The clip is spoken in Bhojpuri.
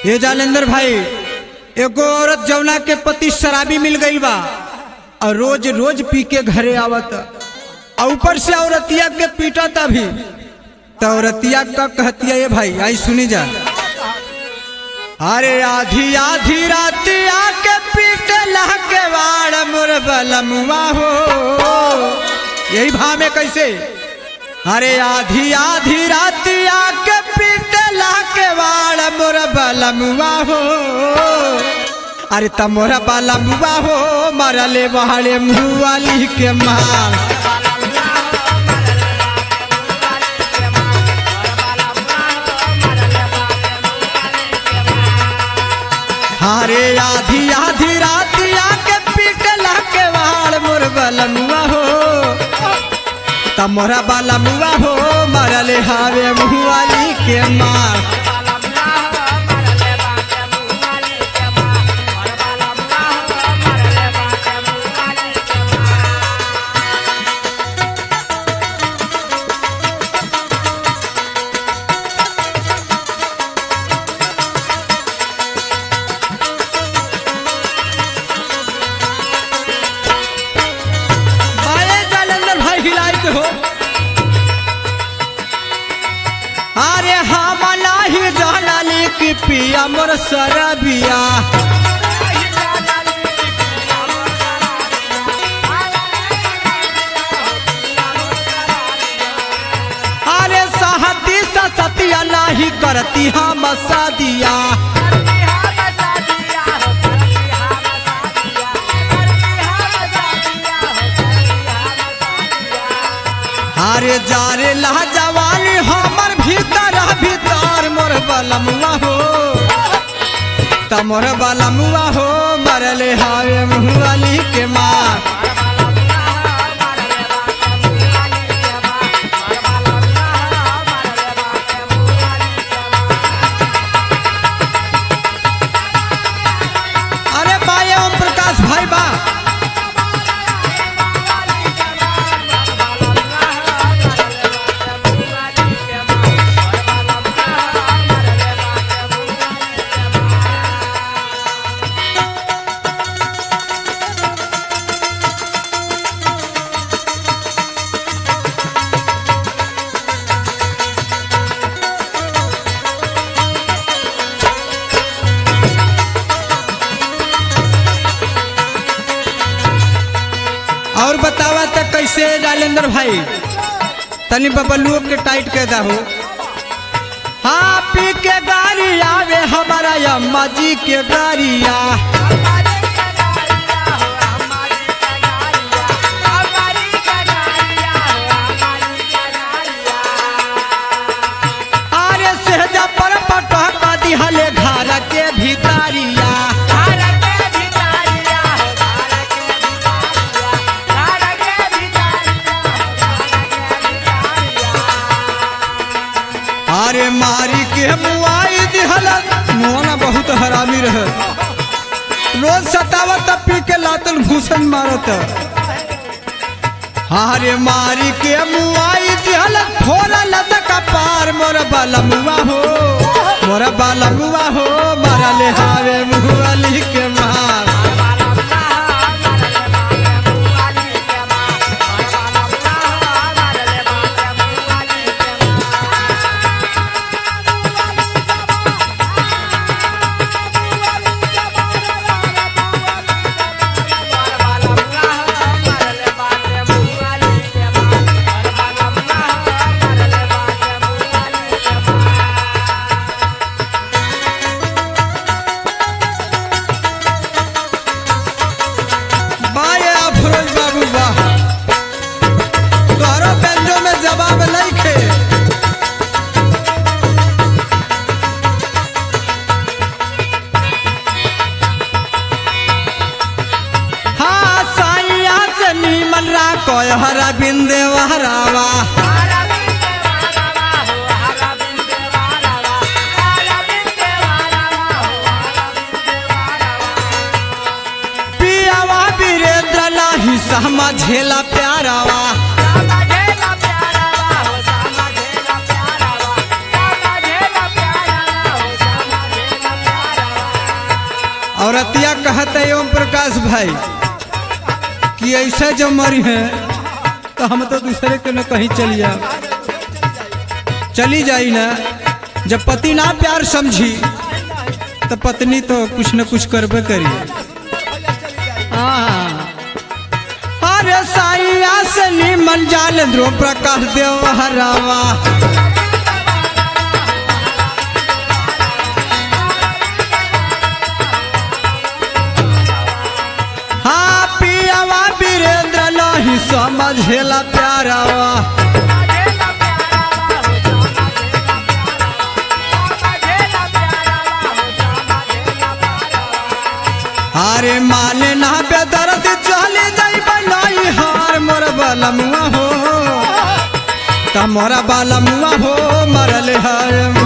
ये जालेंद्र भाई एगो औरत जौना के पति शराबी मिल गई बा और रोज रोज पी के घरे आवत और ऊपर से औरतिया के पीटत अभी तो औरतिया का कहतिया ये भाई आई सुनी जा अरे आधी आधी रात आके पीट के वाड़ मोर बलमुआ हो यही भाव में कैसे अरे आधी आधी रात आके पीट के वाड़ मोर बलमुआ हो अरे तमोरा बलमुआ हो मरले वाले मुआली के माल हारे आधी आधी रात आके पीटला के वाड़ मोर बलमुआ हो तमोरा बलमुआ हो मरले हावे मुआली के मार बाए जालंधर भाई हिलाई के हो अरे हम नाही जानाली की पिया मोर सरबिया अरे सहती सतिया नाही करती हम सदिया अरे जारे ला जवानी हमर भीतर भीतर मोर बलमुआ हो तमोर बलमुआ हो मरले हावे मुहली के मार अरे बाए ओम प्रकाश भाई बा और बतावा त कैसे राजेंद्र भाई तनी बबलुओ के टाइट के दहो हाँ पी के गाड़ी आवे हमारा अम्मा जी के गाड़िया अरे सहजा पर पटक दिहले घर के भितारिया अरे मारी के मुआई दिहल मोना बहुत हरामी रहे रोज सतावत पी के लातल घूसन मारत अरे मारी के मुआई दिहल थोड़ा लतक पार मोर बलमुआ हो मोर बलमुआ हो मरले हावे मुहली के मार बाये अफरोज बाबू वाह तोहरो बेंजो में जवाब नहीं खे हाँ साइया से नीमन रा कोय हरा बिंदे वहरावा पियावा वीरेंद्र लाही सहमा झेला प्यारावा प्यारा औरतिया कहते ओम प्रकाश भाई कि ऐसे जब मरी है तो हम तो दूसरे के न कहीं चली जा चली जाई ना जब पति ना प्यार समझी तो पत्नी तो कुछ न कुछ करबे करी हाँ। अरे साइया से निमन जाल ध्रुव प्रकाश देव हरावा हाँ पियावा वीरेंद्र नहीं समझेला प्यारावा अरे माने ना बेदर्द चले जाई बनाई हार मोर बलमुआ हो तमोरा बलमुआ हो मरल हर